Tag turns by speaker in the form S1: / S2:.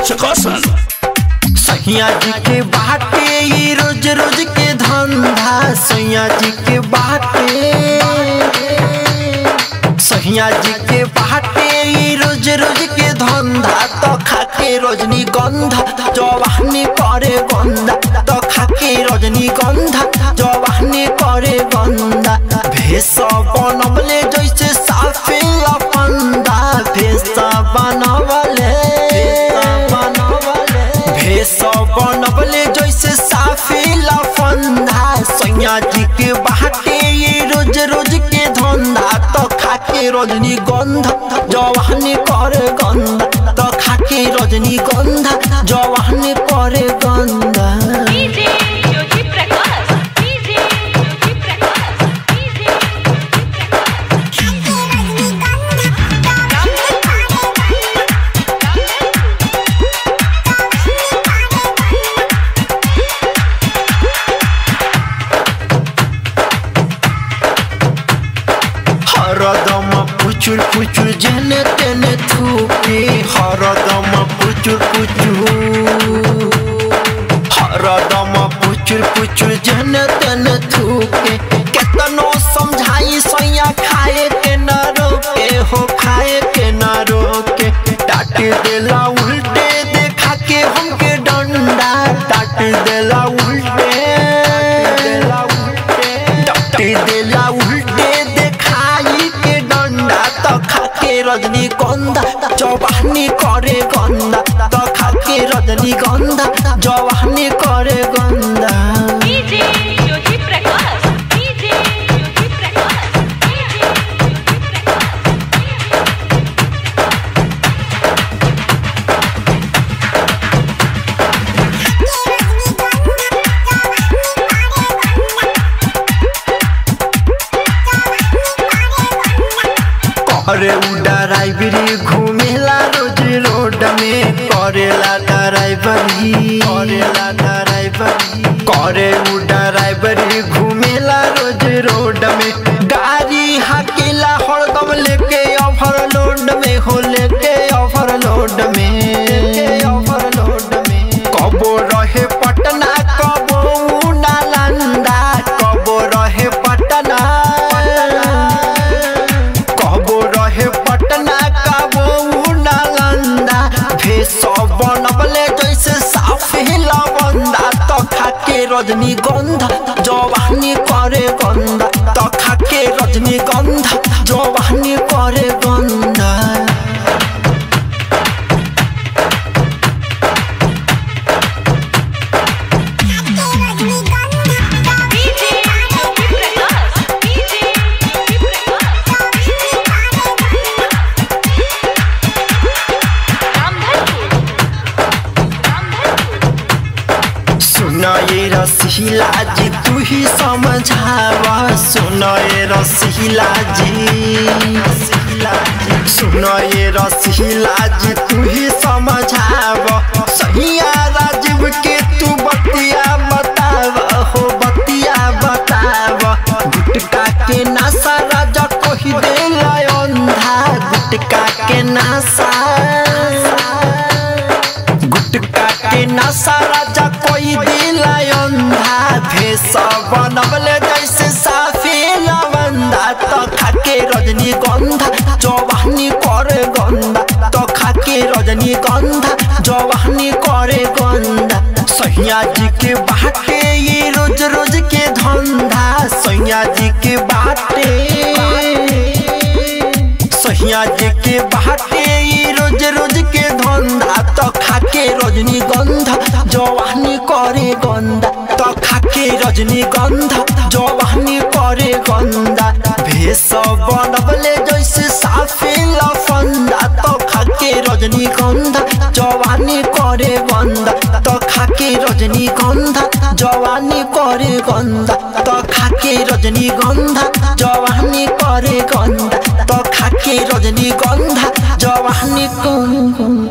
S1: चकासन
S2: सैया जी के बाटे ई रोज रोज के धंधा सैया जी के बाटे सैया जी के बाटे ई रोज रोज के धंधा तो खाके रजनी गंधा जवानी करे गंदा तो खाके रजनी गंधा जवानी करे गंदा भेष बनवले जैसे साफे लफंदा भेष बनवले बनवले भेष बनवले जैसे साफे लफंदा सैया जी के बाटे ये रोज रोज के धंधा तो खाके रजनी गंधा जवानी करे गंधा तो खाके रजनी गंधा जवानी करे गंधा
S3: DJ Jyoti Prakash DJ Jyoti Prakash DJ
S2: हरदम पुचुर पुचुर जने तेने थूके हरदम पुचुर पुचुर हरदम पुचुर पुचुर जने तेने थूके केतनो समझाई सैया खाए के न रोके हो खाए के न रोके डांट देला उल्टे देखा के हमके डंडा डांट देला उल्टे देला उल्टे डांट देला उल्टे देखाई के डंडा तो खाके रजनी गंधा जवानी करे गंदा तो खाके रजनी गंधा जवानी करे गंदा
S3: DJ Jyoti Prakash DJ Jyoti Prakash DJ Jyoti Prakash
S2: करे उ ड्राइवरी घूमेला रोज रोड में करेला ड्राइवरी करेला ड्राइवरी करे उ ड्राइवरी घूमेला रोज रोड में गाड़ी हाकेला हरदम लेके ओवरलोड में हो लेके ओवरलोड में ओवरलोड में कबो रहे पटना कबो नालंदा कबो रहे पटना कबो रहे पटना कबो नालंदा भेष बनबले जैसे साफे लवंदा तो खाके रजनी गंधा जवानी करे गंदा तो खाके रजनी गंधा जवानी करे गंदा
S3: डीजे ज्योति प्रकाश डीजे ज्योति प्रकाश रामधनपुर रामधनपुर
S2: सुना ये रसीला जी तू ही समझावा सुना ये रसीला जी सुना ये रसीला जी तू ही समझावा सहिया राजीव के तू बतिया बतावा हो बतिया बतावा गुटका के नशा राजा कोही देला अंधा गुटका के नशा गुटका के नशा राजा कोई दिला अंधा भेष बनवले जैसे साफे लवंदा तो खाके रजनी गंधा जवानी करे गंदा तो खाके रजनी गंधा जवानी करे गंदा सैया जी के बाटे ये रोज रोज के धंधा सैया जी के बाटे सैया जी के बाटे ई रोज रोज के धंधा तो खाके रजनी गंधा जवानी करे गंदा तो खाके रजनी गंधा जवानी करे गंदा भेष बनवले जैसे साफे लफंदा तो खाके रजनी गंधा जवानी करे गंदा तो खाके रजनी गंधा जवानी करे गंदा तो खाके रजनी गंधा जवानी करे गंदा तो खाके रजनी गंधा जवानी करे गंदा